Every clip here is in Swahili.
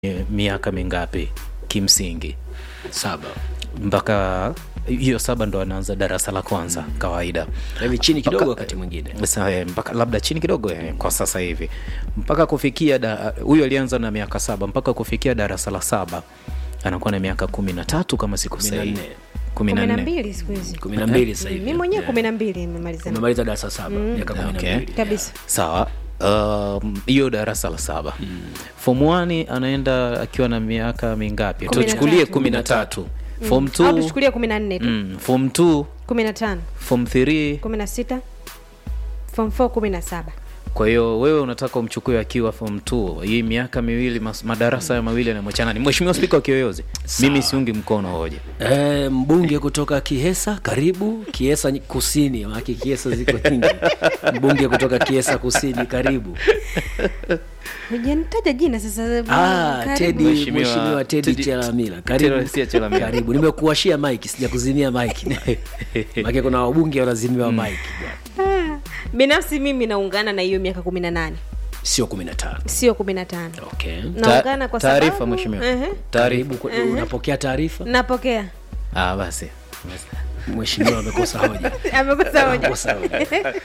miaka mingapi kimsingi saba mpaka hiyo saba ndo anaanza darasa la kwanza kawaida hivi chini kidogo Mpaka- wakati mwingine Sa- eh, mpaka labda chini kidogo eh, kwa sasa hivi mpaka kufikia da- huyo alianza na miaka saba mpaka kufikia darasa la saba anakuwa na miaka kumi na tatu kama sikosei nne. kumi kumi na na nne mbili siku hizi kumi na mbili sasa mi hivi mwenyewe kumi na mbili nimemaliza umemaliza darasa saba miaka kumi na Okay. mbili kabisa sawa um, hiyo darasa la saba form 1 anaenda akiwa na miaka mingapi Kumi na tuchukulie tatu. kumi na tatu form au 2 tuchukulie kumi na nne tu mm, form 2 kumi na tano form 3 kumi na sita form four kumi na saba kwa hiyo wewe unataka umchukue akiwa form 2 hii miaka miwili mas, madarasa ya mawili yanamwachana ni mheshimiwa spika wa kiyoyozi mimi siungi mkono hoja E, mbunge kutoka Kihesa, karibu Kiesa nyi- Kusini, maana Kiesa ziko nyingi. mbunge kutoka Kiesa Kusini, karibu. hujanitaja jina sasa Ah, karibu. Tedi, Mheshimiwa mheshimiwa Tedi Tedi- Chalamila, Tedi karibu. Sia Chalamila. Karibu, nimekuwashia mic, sijakuzimia mic. Maana kuna wabunge wanazimiwa mic bwana. Ah, binafsi mimi naungana na hiyo miaka kumi na nane Sio 15. sio kumi na tano Okay. naungana kwa taarifa sababu mheshimiwa Ehe. taarifa Karibu, kwa- unapokea taarifa? napokea ah basi Mheshimiwa amekosa hoja. amekosa hoja Amekosa hoja.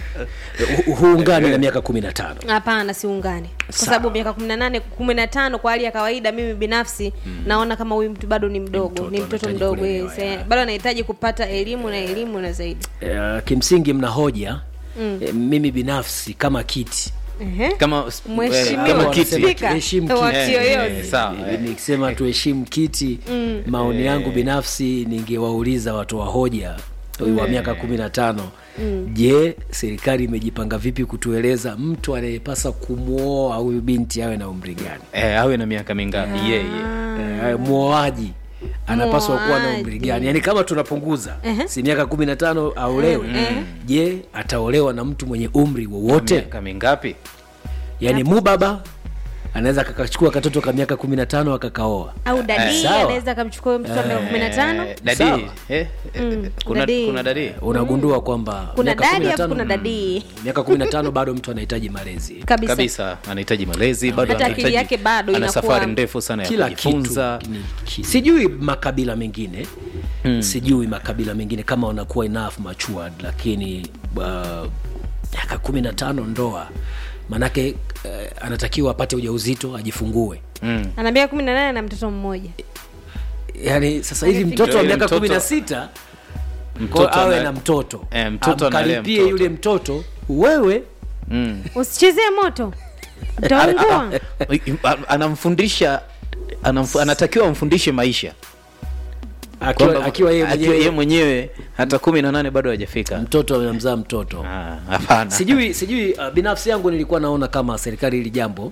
Hu- Huungani na miaka 15. hapana siungani kwa Sawa. sababu miaka kumi na nane kumi na tano kwa hali ya kawaida mimi binafsi naona kama huyu mtu bado ni mdogo mtoto, ni mtoto anahitaji mdogo kulelewa, yes, eh. ya. bado anahitaji kupata elimu na elimu na zaidi Eh, kimsingi mna hoja eh, mimi binafsi kama kiti Ehe. kama Mheshimiwa kama Wanasema kiti Spika tuheshimu wa kiti. Kiyoyozi. Eh, sawa Eh, eh. nikisema tuheshimu kiti maoni yangu binafsi ningewauliza watu wa hoja wa miaka kumi na tano je serikali imejipanga vipi kutueleza mtu anayepasa kumwoa huyu binti awe na umri gani eh, awe na miaka mingapi yeye Eh, mwoaji anapaswa kuwa na umri Mwoaji. gani yaani kama tunapunguza si miaka kumi na tano aolewe je ataolewa na mtu mwenye umri wowote miaka mingapi yaani mubaba anaweza akakachukua katoto ka miaka kumi na tano akakaoa au dadii sawa. anaweza akamchukua huyo mtoto wa miaka kumi na tano Eh, dadi Sawa. eh, eh, kuna dadi. kuna dadi unagundua kwamba kuna miaka dadi 15 afu kuna dadii miaka kumi na tano bado mtu anahitaji malezi kabisa, kabisa anahitaji malezi bado Hata akili anahitaji- yake bado ana inakuwa- safari ndefu sana ya kila kitu kujifunza ni ki- sijui makabila mengine hmm. sijui makabila mengine kama wanakuwa enough matured lakini uh, miaka kumi na tano ndoa manake uh, anatakiwa apate ujauzito ajifungue mm. ana miaka kumi na nane na mtoto mmoja yaani sasa hivi Alifikia- mtoto wa Yule miaka mtoto- kumi na sita Mtoto awe ana- na mtoto Eh, mtoto analea amkaripie mtoto. yule mtoto wewe Mm. usichezee moto utaungua anamfundisha anamfu, anatakiwa amfundishe maisha akiwa, Kwamba- akiwa yeye akiwa mwenyewe yeye mwenyewe hata kumi na nane bado hajafika mtoto amemzaa mtoto Ah, hapana sijui sijui uh, binafsi yangu nilikuwa naona kama serikali hili jambo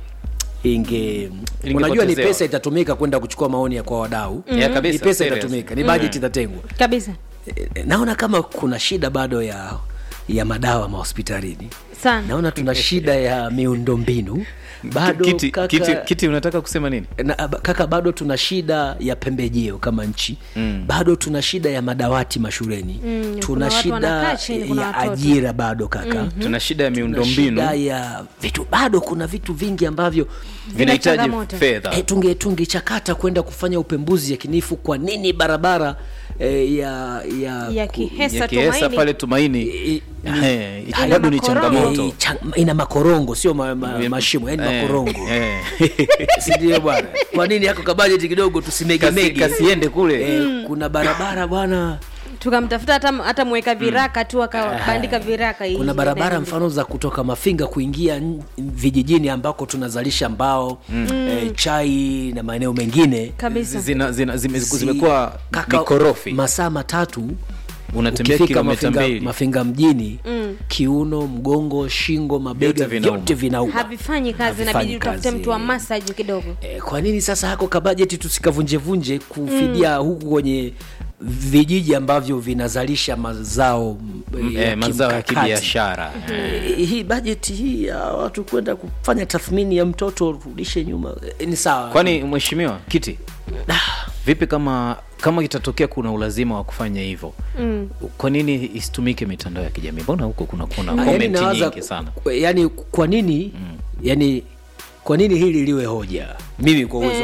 inge unajua ni Lingepotezewa. pesa itatumika kwenda kuchukua maoni ya kwa wadau Yeah, kabisa, ni pesa serious. itatumika ni bajeti itatengwa kabisa Eh, naona kama kuna shida bado ya ya madawa mahospitalini sana naona tuna shida ya miundombinu bado kiti, kaka, kiti, kiti unataka kusema nini na, ab- kaka bado tuna shida ya pembejeo kama nchi Mm. bado tuna shida ya madawati mashuleni Mm, tuna kuna watu shida wanakaa chini, kuna ya watoto. ajira bado kaka tuna shida ya Tuna miundombinu shida ya vitu bado kuna vitu vingi ambavyo vinahitaji changamoto. fedha e, tunge tungechakata kwenda kufanya upembuzi yakinifu kwa nini barabara e, ya ya, ya ku- kihesa ya kiesa tumaini pale tumaini i- eh, Ina bado ni makorongo. changamoto eh, cha- ina makorongo sio ma, ma, mashimo yani Eh, makorongo eh. sindio bwana kwa nini hako kabajeti kidogo Kasi- tusimegemege kasiende kule eh, kuna barabara bwana tukamtafuta hata, hata mweka viraka tu akabandika viraka hii kuna barabara inaenda. mfano za kutoka mafinga kuingia n- vijijini ambako tunazalisha mbao eh, chai na maeneo mengine kabisa zina, zina, zime, zi- zimekuwa kaka, mikorofi masaa matatu unatembea ukifika kilomita mafinga, mbili mafinga mjini kiuno mgongo shingo mabega Vyote vinauma. vyote vinauma havifanyi kazi Havifanyi inabidi utafute kazi. mtu wa masaji kidogo Eh, kwa nini sasa hako kabajeti tusikavunjevunje kufidia huku kwenye vijiji ambavyo vinazalisha mazao mm, ya eh, mazao ya kimkakati? kibiashara Eh, hii bajeti hii ya watu kwenda kufanya tathmini ya mtoto rudishe nyuma eh, ni sawa kwani mheshimiwa kiti vipi kama kama itatokea kuna ulazima wa kufanya hivyo mm. kwa nini isitumike mitandao ya kijamii mbona huko kuna kuna Ah, yani comment nawaza nyingi sana ku- yani kwa nini yani kwa nini hili liwe hoja mimi kwa uwezo